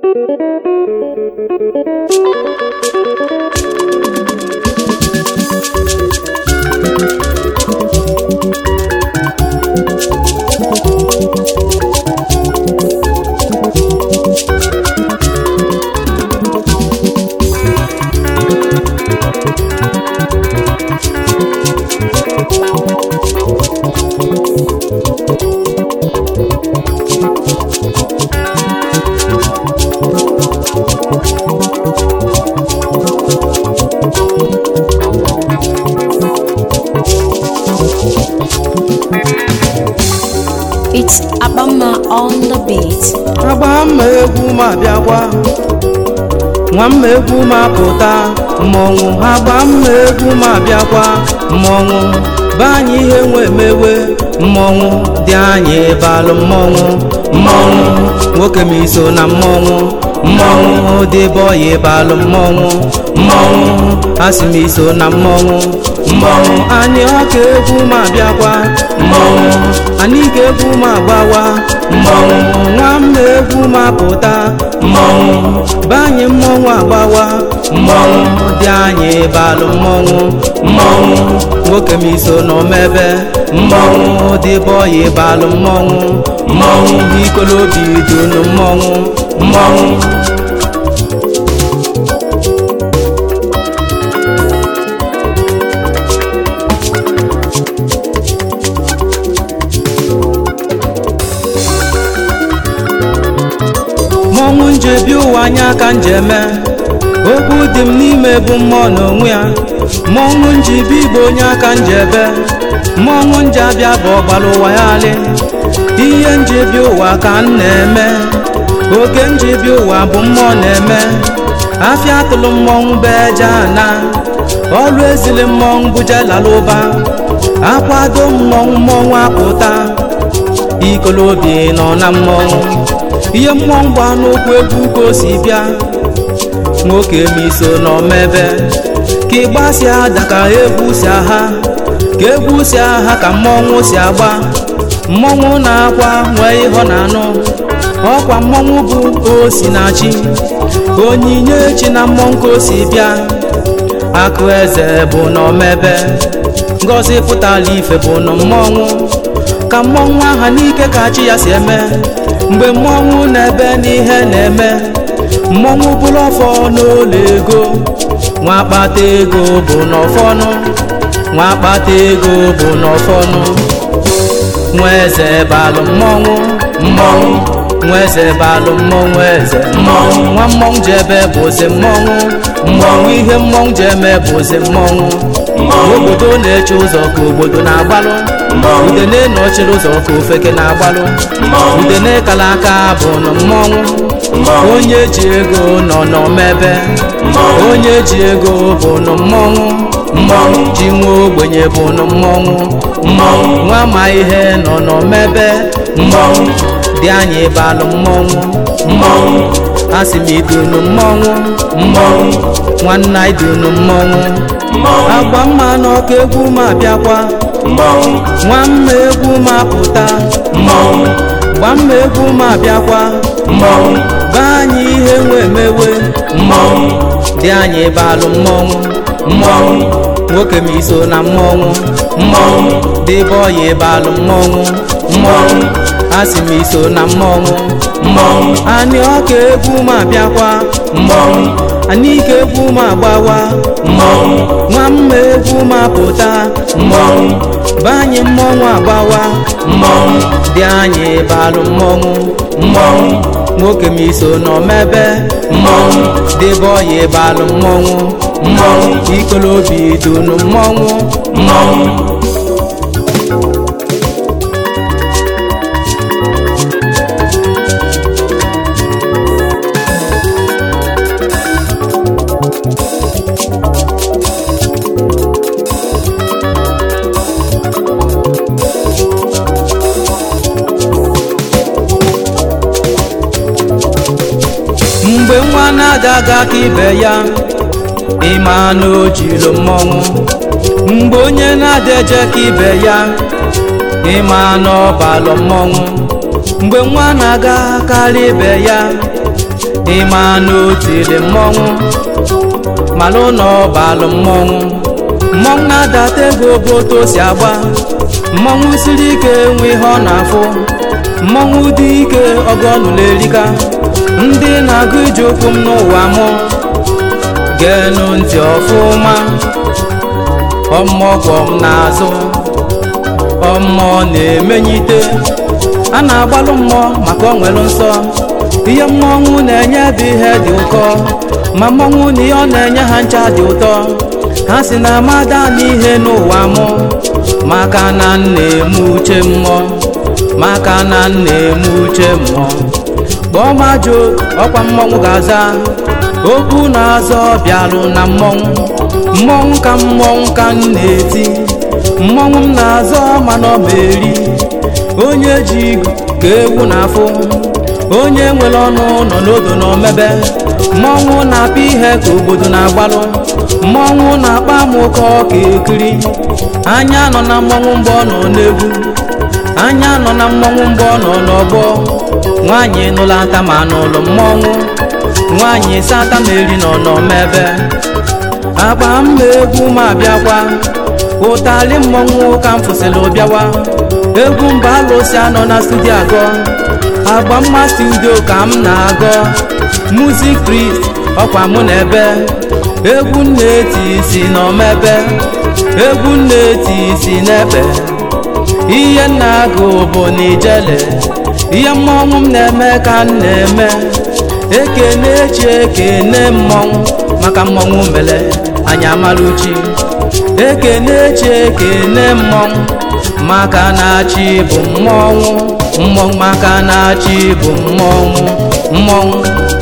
It's Abama on the beat. agba mma egwu ma bịakwa nwa mma egwu ma pụta mmọnwụ agba mma egwu ma bịakwa mmọnwụ be anyị ihe nwe emewe mmọnwụ dị anyị balụ mmọnwụ mmọnwụ nwoke m iso na mmọnwụ mmọnwụ dị bọyị balụ mmọnwụ mmọnwụ asị m iso na mmọnwụ mmọnwụ anyị ọka egwu ma bịakwa mmọnwụ anyị ga-egwu ma gbawa mmọnwụ nwamma egwu ma pụta mmọnwụ be anyị mmọnwụ agbawa mmọnwụ dị anyị balụ mmọnwụ mmọnwụ nwoke m iso n'omebe mmọnwụ dị bọyị balụ mmọnwụ mmọnwụ ikolobi dunu mmọnwụ mmọnwụ mmọnwụ njebi ụwa anya ka njeme okwu dị m n'ime bụ mmụọ n'onwe ya mmọnwụ njibi igbo onye aka njebe mmọnwụ nje abịa bụ ọgbara ụwa ya alị ihe njebi ụwa ka m na-eme oke njebi ụwa bụ mmụọ na-eme afịa atụlụ mmọnwụ bụ eje ana ọrụ ezili mmọnwụ bụ jelala ụba akwado mmọnwụ mmọnwụ apụta ikolobi nọ na mmọnwụ ihe mmọnwụ gba n'ụkwụ egwu ka o si bịa nwoke m iso n'omebe ka ịgba si ada ka egwu si agha ka egwu si agha ka mmọnwụ si agba mmọnwụ na-akwa nwee ihe ọ na-anụ ọkwa mmọnwụ bụ osi na chi onyinye chi na mmọnwụ ka o si bịa akụ eze bụ n'omebe ngozi pụtara ife bụ na mmọnwụ ka mmọnwụ aha n'ike ka chi ya si eme mgbe mmọnwụ na-ebe n'ihe na-eme mmọnwụ bụrụ ọfọ n'ụlọ ego nwa akpata ego bụ n'ọfọnụ nwa akpata ego bụ n'ọfọnụ nwa eze balụ mmọnwụ mmọnwụ nwa eze balụ mmọnwụ eze mmọnwụ nwa mmọnwụ ji ebe bụzi mmọnwụ mmọnwụ ihe mmọnwụ ji eme bụzi mmọnwụ obodo na-eche ụzọ ka obodo na-agbalụ udene nọchiri ụzọ ka ofeke na-agbalụ udene kala aka bụ na mmọnwụ onye ji ego nọ n'omebe onye ji ego bụ na mmọnwụ mmọnwụ ji nwa ogbenye bụ na mmọnwụ mmọnwụ nwa ma ihe nọ n'omebe mmọnwụ dị anyị balụ mmọnwụ mmọnwụ asị m idunu mmọnwụ mmọnwụ nwanna idunu mmọnwụ agba mma n'ọka egwu ma bịakwa nwamma egwu ma pụta gba mma egwu ma bịakwa be anyị ihe nwe emewe dị anyị balụ mmọnwụ mmọnwụ nwoke m iso na mmọnwụ mmọnwụ dị bọyị balụ mmọnwụ mmọnwụ asị m iso na mmọnwụ mmọnwụ anyị ọka egwu ma bịakwa mmọnwụ anyị ike egwu ma gbawa mmọnwụ nwamma egwu ma pụta mmọnwụ be anyị mmọnwụ agbawa mmọnwụ dị anyị balụ mmọnwụ mmọnwụ nwoke m iso n'omebe mmọnwụ dị bọyị balụ mmọnwụ mmọnwụ ikolobi dunu mmọnwụ mmọnwụ mgbe nwa na-adaga ka ibe ya ịma na o jiri mmọnwụ mgbe onye na-adeje ka ibe ya ịma na ọ balụ mmọnwụ mgbe nwa na-aga karịa ibe ya ịma na otili mmọnwụ malụ na ọbalụ mmọnwụ mmọnwụ na-adata ego bụ otu o si agba mmọnwụ siri ike nwe ihe ọ na-afụ mmọnwụ dị ike ọgọnụla erika ndị na-agụ ije okwu m n'ụwa mụ geenụ ntị ọfụma ọmọgwọ m n'azụ ọmmụọ na-emenyite a na-agbalụ mmụọ maka o nwere nsọ ihe mmọnwụ na-enye bụ ihe dị ụkọ ma mmọnwụ na ihe ọ na-enye ha ncha dị ụtọ ha si na amada n'ihe n'ụwa mụ maka na m na-eme uche mmụọ maka na m na-eme uche mmụọ kpọọ majo ọkwa mmọnwụ ga-aza okwu na-azọ bịalụ na mmọnwụ mmọnwụ ka mmọnwụ ka m na-eti mmọnwụ m na-azọ mana ọ ma eri onye ji igu ka ewu na-afụ onye nwere ọnụ nọ n'odo na omebe mmọnwụ na-apịa ihe ka obodo na-agbalụ mmọnwụ na-akpa m ụkọ ka ekiri anya nọ na mmọnwụ mgbe ọ nọ n'egwu anya nọ na mmọnwụ mgbe ọ nọ n'ọgbọ nwaanyị nụlata ma n'ụlọ mmọnwụ nwaanyị sata meri nọ n'omebe agba mma egwu ma bịakwa ụtali mmọnwụ ka m fụsịrị bịawa egwu mba alụsị anọ na studio agọ agba mma studio ka m na-agọ music priest ọkwa mụ na ebe egwu na-eti isi n'omebe egwu na-eti isi n'ebe ihe na-agụ bụ n'ijele ihe mmọnwụ m na-eme ka m na-eme ekene chi ekene mmọnwụ maka mmọnwụ mere anyị amaluchi ekene chi ekene mmọnwụ maka na chi bụ mmọnwụ mmọnwụ maka na chi bụ mmọnwụ mmọnwụ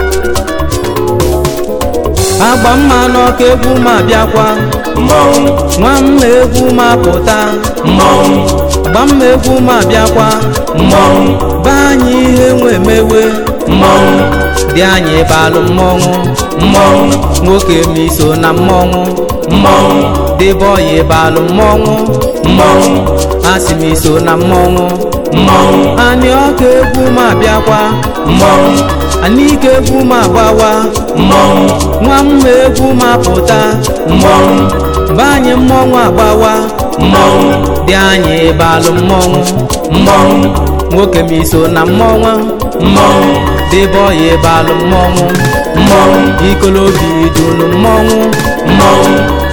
agba mma n'ọka egwu ma bịakwa mmọnwụ nwa mma egwu ma pụta mmọnwụ gba mma egwu ma bịakwa mmọnwụ be anyị ihe nwe mewe mmọnwụ dị anyị balụ mmọnwụ mmọnwụ nwoke ma iso na mmọnwụ mmọnwụ dịbọyị balụ mmọnwụ mmọnwụ asị m iso na mmọnwụ mmọnwụ anyị ọka egwu ma bịakwa mmọnwụ anyị ike egwu ma gbawa mmọnwụ nwa mma egwu ma pụta mmọnwụ be anyị mmọnwụ agbawa mmọnwụ dị anyị balụ mmọnwụ mmọnwụ nwoke ma iso na mmọnwụ mmọnwụ dịbọyị balụ mmọnwụ mmọnwụ ikolobi dunu mmọnwụ mmọnwụ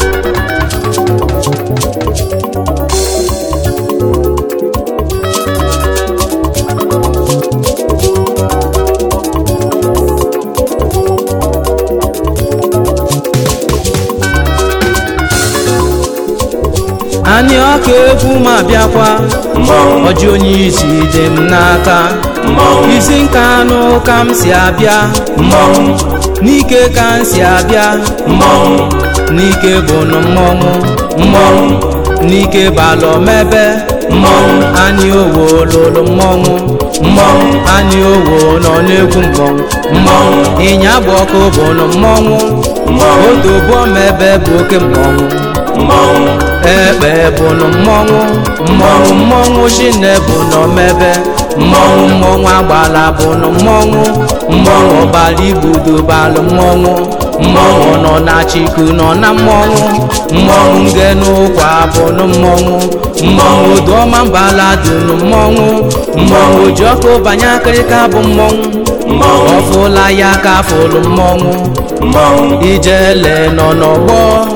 anyị ọka egwu ma bịakwa mmọnwụ ọjị onye isi dị m n'aka mmọnwụ isi nka anụ ka m si abịa mmọnwụ n'ike ka m si abịa mmọnwụ n'ike bụ nụ mmọnwụ mmọnwụ n'ike balụ mebe mmọnwụ anyị owo lụrụ mmọnwụ mmọnwụ anyị owo nọ n'egwu mmọnwụ mmọnwụ ịnya bụ ọkụ bụ nụ mmọnwụ mmọnwụ odobo mebe bụ oke mmọnwụ mmọnwụ ekpe bụ nụ mmọnwụ mmọnwụ mmọnwụ chine bụ nọ mebe mmọnwụ mmọnwụ agbala bụ nụ mmọnwụ mmọnwụ ọbala igbudo balụ mmọnwụ mmọnwụ nọ na chiku nọ na mmọnwụ mmọnwụ nge n'ụkwa bụ nụ mmọnwụ mmọnwụ oduọma mbala dị nụ mmọnwụ mmọnwụ ji ọkụ banye akịrịka bụ mmọnwụ mmọnwụ ọfụla ya ka fụlụ mmọnwụ mmọnwụ ijele nọ n'ọgbọ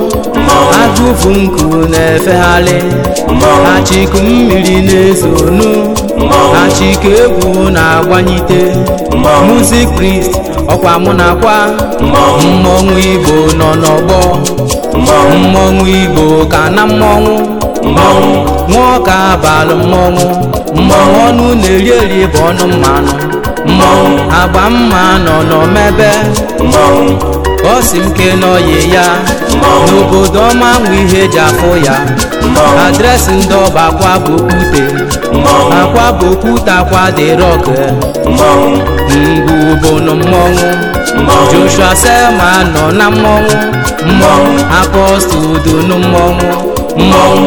agụfu nku na-efegharị mmọnwụ achiku mmiri na-ezonu achiku egwu na-agbanyite mmọnwụ music priest ọkwa mụ nakwa mmọnwụ mmọnwụ igbo nọ n'ọgbọ mmọnwụ mmọnwụ igbo ka na mmọnwụ mmọnwụ nwaọka abalụ mmọnwụ mmọnwụ ọnụ na-eri eri bụ ọnụ mmanụ mmọnwụ agba mma nọ n'omebe mmọnwụ ọ si m ke n'ọyị ya n'obodo ọma nwe ihe eji afụ ya mmọnwụ adresị ndị ọba akwa bụ okwute mmọnwụ akwa bụ okwute akwa dị rọk mmọnwụ ngwu bụ nụ mmọnwụ mmọnwụ joshua selma nọ na mmọnwụ mmọnwụ apọstụl dunu mmọnwụ mmọnwụ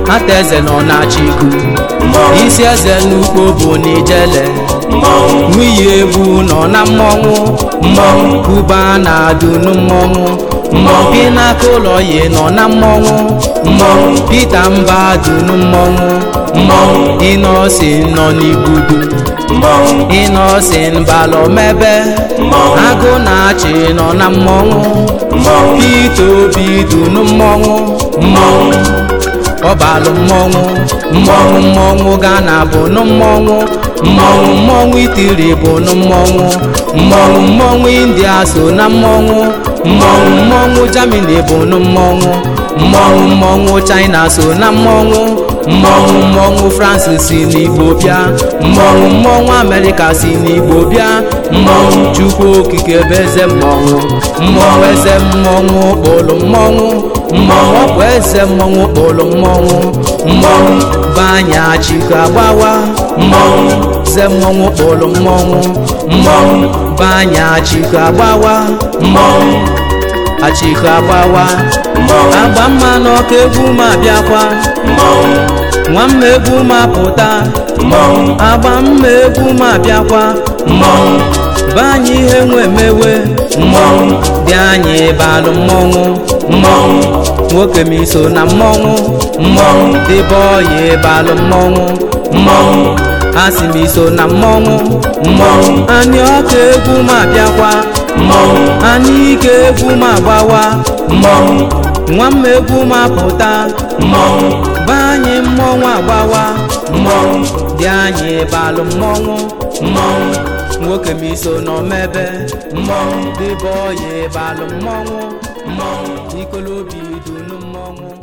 ata eze nọ na-achịkụ mmọnwụ isi eze n'ukpo bụ n'ijele mmọnwụ nwunye egwu nọ na mmọnwụ mmọnwụ kuba na-adụnu mmọnwụ mmọnwụ pinaka ụlọ yi nọ na mmọnwụ mmọnwụ pita mba dụnu mmọnwụ mmọnwụ ịnọsin nọ n'igbudu mmọnwụ ịnọsin balọmebe mmọnwụ agụ na-achị nọ na mmọnwụ mmọnwụ pita obi dụnu mmọnwụ mmọnwụ ọbalụ mmọnwụ mmọnwụ mmọnwụ gana bụ nụ mmọnwụ mmọnwụ mmọnwụ itiri bụ nụ mmọnwụ mmọnwụ mmọnwụ india so na mmọnwụ mmọnwụ mmọnwụ germany bụ nụ mmọnwụ mmọnwụ mmọnwụ china so na mmọnwụ mmọnwụ mmọnwụ france si n'igbo bịa mmọnwụ mmọnwụ amerịka si n'igbo bịa mmọnwụ chukwu okike bụ eze mmọnwụ mmọnwụ eze mmọnwụ kpụrụ mmọnwụ mmọnwụ ọ bụ eze mmọnwụ kpụrụ mmọnwụ mmọnwụ banya chika gbawa mmọnwụ eze mmọnwụ kpụrụ mmọnwụ mmọnwụ banya chika gbawa mmọnwụ achika gbawa mmọnwụ agba mma n'ọka egwu ma bịakwa mmọnwụ nwamma egwu ma pụta mmọnwụ agba mma egwu ma bịakwa mmọnwụ banye ihe nwe mewe mmọnwụ dị anyị balụ mmọnwụ mmọnwụ nwoke m iso na mmọnwụ mmọnwụ dịbe ọya balụ mmọnwụ mmọnwụ asị m iso na mmọnwụ mmọnwụ anyị ọka egwu ma bịakwa mmọnwụ anyị ike egwu ma gbawa mmọnwụ nwamma egwu ma pụta mmọnwụ be anyị mmọnwụ agbawa mmọnwụ dị anyị balụ mmọnwụ mmọnwụ nwoke m iso n'omebe mmọnwụ dịbe ọya balụ mmọnwụ mmọnwụ ikolobi dunu mmọnwụ